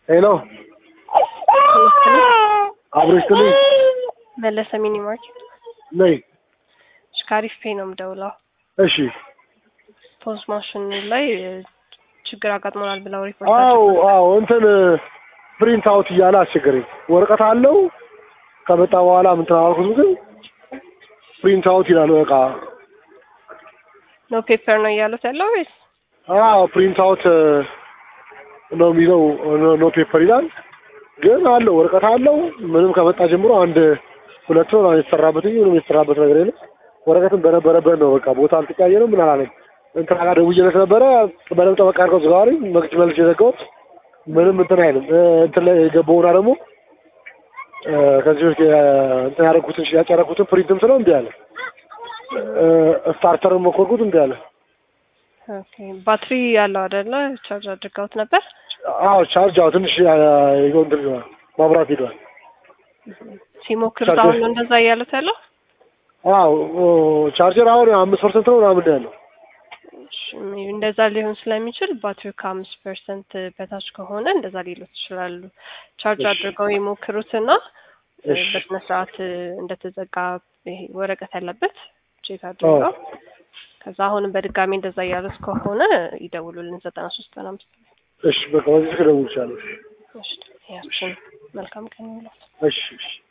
ሄሎ አብሮሽ ትልኝ መለሰ ሚኒ ማርኬት ነይ። ሽካሪፍ ፔ ነው የምደውለው። እሺ ፖዝ ማሽን ላይ እ, ችግር አጋጥሞናል ብለው ሪፖርት አዎ አድርገው አዎ እንትን ፕሪንት አውት እያለ አስቸገረኝ። ወረቀት አለው ከመጣ በኋላ ምን ተናገርኩት ግን ፕሪንት አውት ይላል በቃ ኖ ፔፐር ነው እያሉት ያለው ወይስ አዎ ፕሪንት አውት ነው የሚለው ኖ ፔፐር ይላል ግን አለው ወረቀት አለው ምንም ከመጣ ጀምሮ አንድ ሁለት ነው የተሰራበት እንጂ ምንም የተሰራበት ነገር የለም ወረቀትም በነበረበት ነው በቃ ቦታ አልተቀያየርም ምን አላለኝ እንትና ጋር ደውዬለት ነበረ በደምብ ጠበቃ አድርገው ዝጋዋሪ መግጭ መልስ የዘጋሁት ምንም እንትን አይልም እ፣ እንትን ላይ የገባውና ደግሞ እ፣ ከዚህ በፊት የ- እንትን ያደረኩትን ሽያጭ ያደረኩትን ፕሪንትም ስለው እምቢ አለ እ፣ ስታርተርም ሞከርኩት እምቢ አለ ኦኬ ባትሪ ያለው አይደለ ቻርጅ አድርገውት ነበር አዎ ቻርጅ አዎ ትንሽ አ፣ ይኸው እንትን ይለዋል ማብራት ሄዷል ሲሞክሩት ቻርጀር- አሁን ነው እንደዛ እያሉት ያለው አዎ ኦ፣ ቻርጀር አሁን አምስት ፐርሰንት ነው ምናምን ነው ያለው እሺ፣ እንደዛ ሊሆን ስለሚችል ባትሪው ከአምስት ፐርሰንት በታች ከሆነ እንደዛ ሊሉት ይችላሉ። ቻርጅ እሺ። አድርገው ይሞክሩትና እ፣ እሺ። በስነ ስርዓት እ፣ እንደተዘጋ ይሄ ወረቀት ያለበት ቼክ አድርገው ከዛ አሁንም በድጋሚ እንደዛ እያሉት ከሆነ ይደውሉልን ዘጠና ሶስት ዘጠና አምስት እሺ በቃ በዚህ ስልክ እደውልልሻለሁ እሺ፣ ያችን መልካም ቀን ይሁንልዎት። እሺ እሺ